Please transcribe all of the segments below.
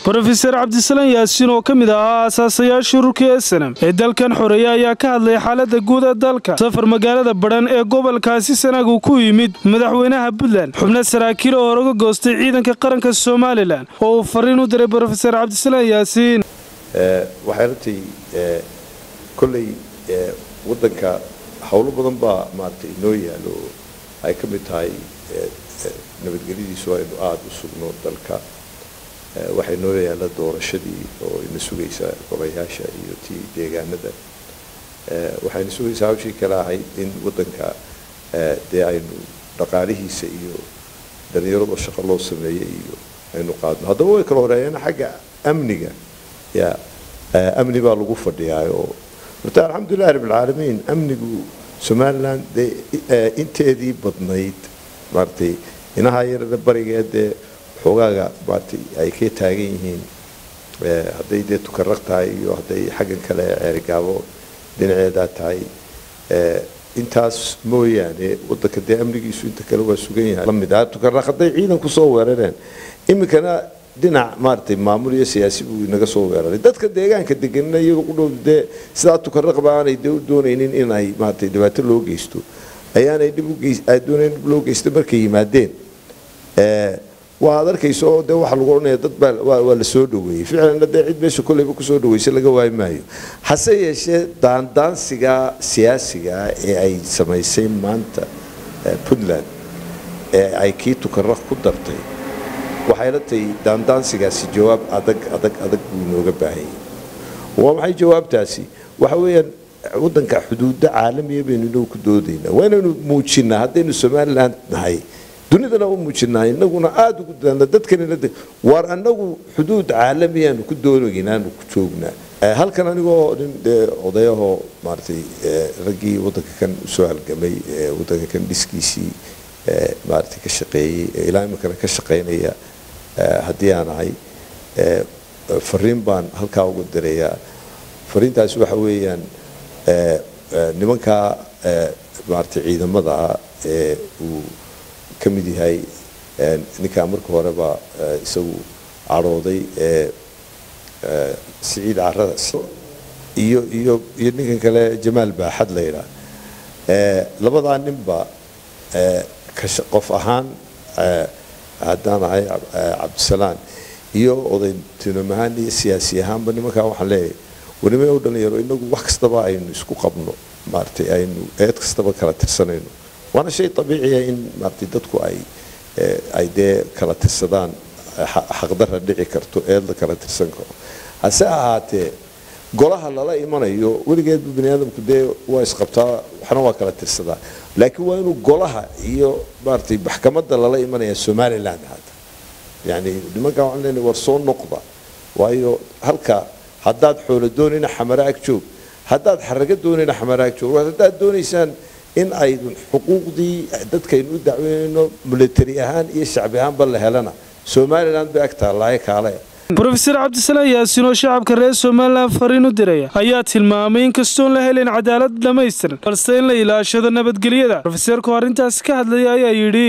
brofeser cabdisalaan yaasiin oo ka mid ahaa aasaasayaashii ururkii esenam ee dalkan xoreeya ayaa ka hadlay xaalada guud ee dalka safar magaalada badhan ee gobolkaasi sanaagu ku yimid madaxweynaha puntland xubno saraakiil oo horoga goostay ciidanka qaranka somalilan oo uu fariin u diray brofeser cabdisalaan yaasiin waxay runtii kolley waddanka howlo badan baa maaragtay inoo yaalo ay ka mid tahay nabadgelyadiisu aynu aada u sugno dalka waxay noo yaalla doorashadii oo ina sugaysa golayaasha iyo tii deegaanada waxayna sugaysaa hawshii kale ahayd in waddanka dee aynu dhaqaalihiisa iyo dhalinyarada shaqo loo sameeyey iyo aynu qaadno haddaba way kala horeeyeen xagga amniga ya amni baa lagu fadhiyaayoo horta alxamdulillahi rabbilcaalamiin amnigu somaliland dee inteedii badnayd maaragtay inaha yarada barigeed dee xoogaaga maaragtay ay ka taagan yihiin hadday dee tukaraq tahay iyo hadday xaggan kale ceerigaabo dhinaceedaa tahay intaas mooyaane waddanka dee amnigiisu inta kale waa sugan yahay lamid ah tukaraq hadday ciidan kusoo weerareen iminkana dhinac maaragtay maamul iyo siyaasi buu inaga soo weeraray dadka deegaanka deganina iyaga ku dhow dee sidaa tukaraqba aanay dee u doonaynin in ay maaragtay dhibaato loo geysto ayaanay dhib ugeay doonayn dhib loo geysto markay yimaadeen waad arkaysa oo dee waxaa lagu odhanaya dad baa waa la soo dhaweeyey ficlanna dee cid meesha kolleyba kusoo dhaweysa laga waayi maayo hase yeeshee daandaansiga siyaasiga ee ay samaysay maanta puntland ee ay kii tukaraq ku dartay waxay la tahay daandaansigaasi jawaab adag adag adag buu inooga baahanyay waa maxay jawaabtaasi waxa weeyaan waddanka xuduudo caalamiya baynu inagu ku doodaynaa waa inaynu muujinaa haddaynu somaliland nahay dunidana u muujinaa inaguna aada ugu daana dadkanina waar anagu xuduud caalamiyaanu ku doonaynaanu ku joognaa halkan anigoo nin dee odayahoo maaragtay raggii waddanka kan usoo halgamay waddanka kan dhiskiisii maaragtay ka shaqeeyey ilaa iminkana ka shaqaynaya haddii aan ahay fariin baan halkaa uga dirayaa fariintaasi waxa weeyaan nimankaa maaragtay ciidamada ee uu ka mid yahay ninkaa marka horeba isagu cadhooday ee siciid carada iyo iyo iyo ninkan kale jamaal baaxad la yidhaah labadaa ninba qof ahaan haddaan ahay cabdisalaan iyo odaytinom ahaan iyo siyaasi ahaanba nimankaa waxaan leeyahay wanima u dhalinyaro inagu wax kastaba aynu isku qabno maaragtay aynu eed kastaba kala tirsanayno waana shay abiiciya in maaragtay dadku ay ay dee kala tirsadaan xaqdara dhici karto eed la kala tirsan karo hase ahaatee golaha lala imanayo weligeedba bani aadamku dee waa isqabtaa waxna waa kala tirsadaa laakiin waa inuu golaha iyo maaragtay maxkamadda lala imanaya somaliland hata yani nimankaa waxaan leenahay war soo noqda waayo halka haddaad xoolo doonayna xamaraag joog haddaad xaraga doonayna xamaraag joog haddaad doonaysaan in aydun xuquuqdii dadkaynu u dacweynayno military ahaan iyo shacbi ahaanba la helana somaliland bay ag taallaaye kaale brofeser cabdisalaan yaasiin oo shacabka reer somalilan fariin u diraya ayaa tilmaamay in kastoon la helayn cadaalad dhammaystiran balse in la ilaashado nabadgelyada rofeserku arrintaasi ka hadlaya ayaa yidhi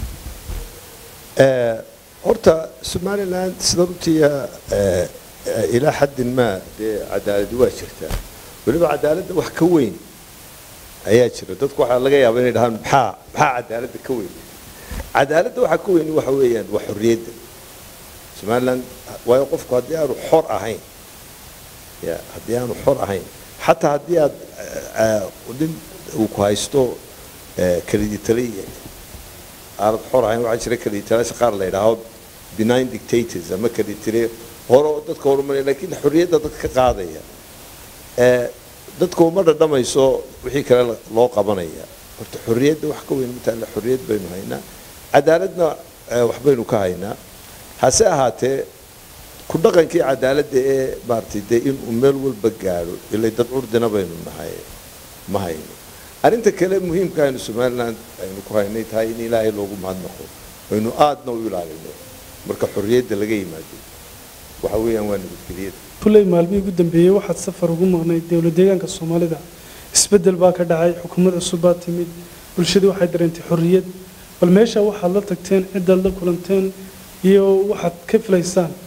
horta somaliland sida runtiia ilaa xaddin maa dee cadaaladi waa jirtaa weliba cadaaladda wax ka weyn ayaa jira dadku waxaa laga yaaba inay dhahaan maxaa maxaa cadaaladda ka weyn cadaaladda waxaa ka weyn waxa weeyaan waa xorriyadda somaliland waayo qofku haddii aanu xor ahayn ya haddii aanu xor ahayn xataa haddii aad nin uu ku haysto kaliditale aanad xor ahayn waxaa jira kaliditalaasha qaar la yidhaaho benign dictators ama kaliditale hore oo dadka horumaraya laakiin xorriyadda dadka ka qaadaya dadka uma dhadhamayso wixii kale loo qabanaya horta xorriyadda wax ka weyn mataale xorriyad baynu haynaa cadaaladna waxbaynu ka haynaa hase ahaatee ku dhaqankii cadaaladda ee maaragtay dee inuu meel walba gaadho ilay dad curdina baynu nahay ma hayno arrinta kale muhiimka aynu somaliland aynu ku haynay tahay in ilaahay loogu mahadnaqo aynu aadna u ilaalino marka xorriyadda laga yimaado waxa weeyaan waa nabadgelyada kuley maalmihii ugu dambeeyey waxaad safar ugu maqnay dowla deegaanka soomaalida isbeddel baa ka dhacay xukuumad cusub baa timid bulshadu waxay dareentay xorriyad bal meesha waxaad la tagteen ciddaad la kulanteen iyo waxaad ka filaysaan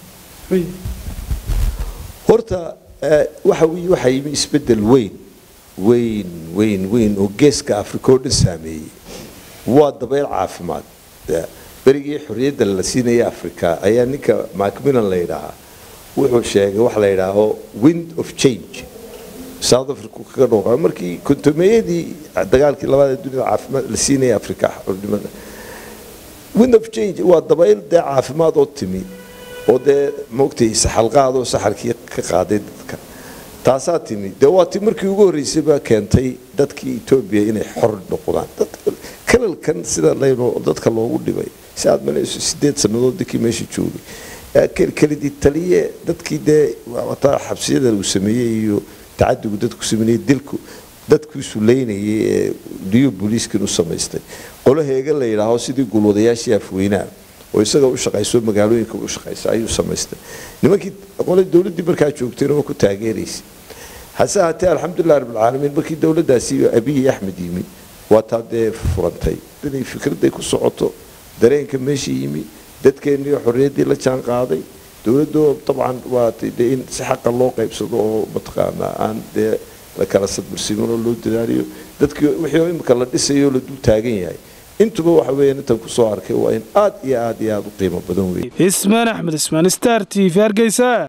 horta waxa wy waxaa yimi isbeddel weyn weyn weyn weyn oo geeska africa oo dhan saameeyey waa dabayl caafimaad berigii xorriyadda la siinaya africa ayaa ninka macmillan la yidhaahaa wuxuu sheegay waxa la yidhaaho wind of change south africa kaga dhooqa markii kontomeeyadii dagaalkii labaad ee dunida caafimaad la siinaya africa xornimada wind of change waa dabayl dee caafimaad oo timi oo dee maogtay saxalqaadoo saxarkii ka qaaday dadka taasaa timi dee waa ti markii ugu horreysay baa keentay dadkii etoobiya inay xor noqdaan kalalkan sida layno dadka loogu dhibay si aad malayso sideed sannadood dadkii meesha joogay kelidii taliye dadkii dee wataa xabsiyada uu sameeyey iyo tacadigu dadku sameeyey dilku dadkiisu leynayay ee liyo booliiskan u samaystay qolo heega la yidhaaho sidii gulwadayaashii afweynaha oo isaga u shaqayso magaalooyinka u shaqaysa ayuu samaystay nimankii qole dowladdii markaa joogtayna waa ku taageeraysay hase ahaatee alxamdulilah rabbilcaalamiin markii dowladdaasi abiyi axmed yimi waa taa dee furantay inay fikradday ku socoto dareenka meesha yimi dadkeennii xorriyaddii la jaan qaaday dowladdu dabcan waa dee in si xaqa loo qaybsado oo mataqaanaa aan dee la kala sadbarsiman oo loo dadaaliyo dadkii wixii imika la dhisayo la dul taagan yahay intuba waxa weeyaan intan ku soo arkay waa in aad iyo aad iyo aad u qiimo badan weeye ismaan axmed ismaan star t v hargeysa